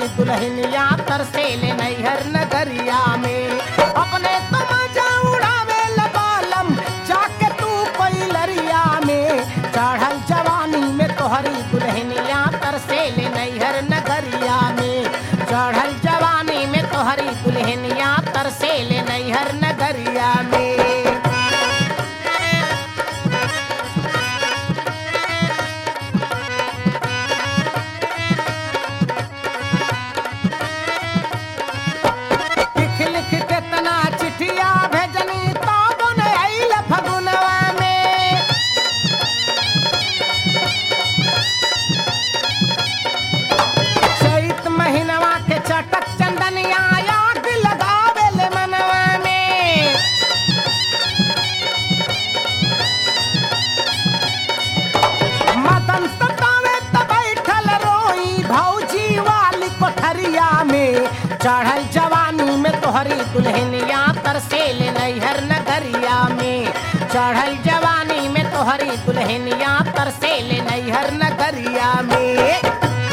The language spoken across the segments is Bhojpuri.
दुल्हनिया तरसेले नैहर नगरिया में अपने तो मजा उड़ावे लबालम जाके तू कोई लरिया में चढ़ल जवानी में तोहरी दुल्हनिया तरसेले नैहर नगरिया में चढ़ल जवानी में तोहरी दुल्हनिया तरसेले नैहर नगरिया में लिख लिख केतना चिठिया भेजनी तब न आइल फगुनवा में चैत महीनवा के चटक चंदनिया आग लगावेल मनवा में मदन सतावे त बैठल रोई भौजी वाली कोठरिया में चढ़ल जवानी में तोहरी दुल्हनिया तरसेल नैहर नगरिया में चढ़ल जवानी में तोहरी दुल्हनिया तरसेल नैहर नगरिया में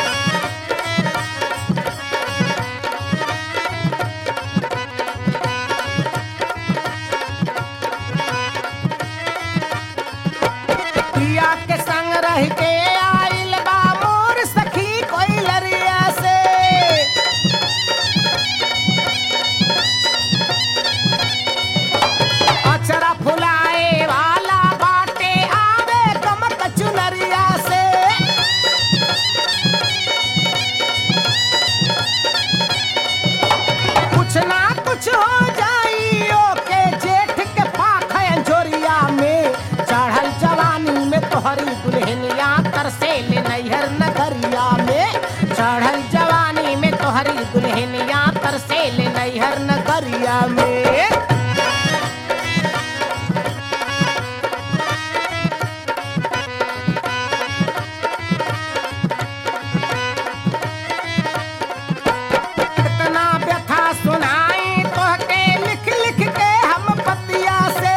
पिया के संग रह के आइल बा मोर सखी कोई लरिया से अचरा फुलाए वाला बाटे आवे कमक चुनरिया से कुछ ना कुछ हो जाइयो के जेठ के पाख अंजोरिया में चढ़ल जवानी में तोहरी दुल्हनिया तरसेल नैहर नगरिया में चढ़ल जवानी में तोहरी दुल्हनिया तरसेल नैहर नगरिया में कितना व्यथा सुनाई तोहके लिख लिख के हम पतिया से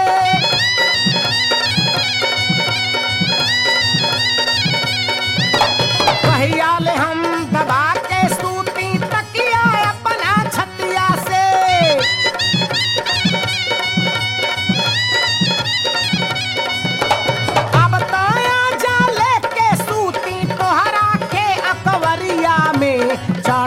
कहिया ले हम दबा के सूती तकिया अपना छतिया से अब तया जा लेके सूती तोहरा के अकवरिया में चढ़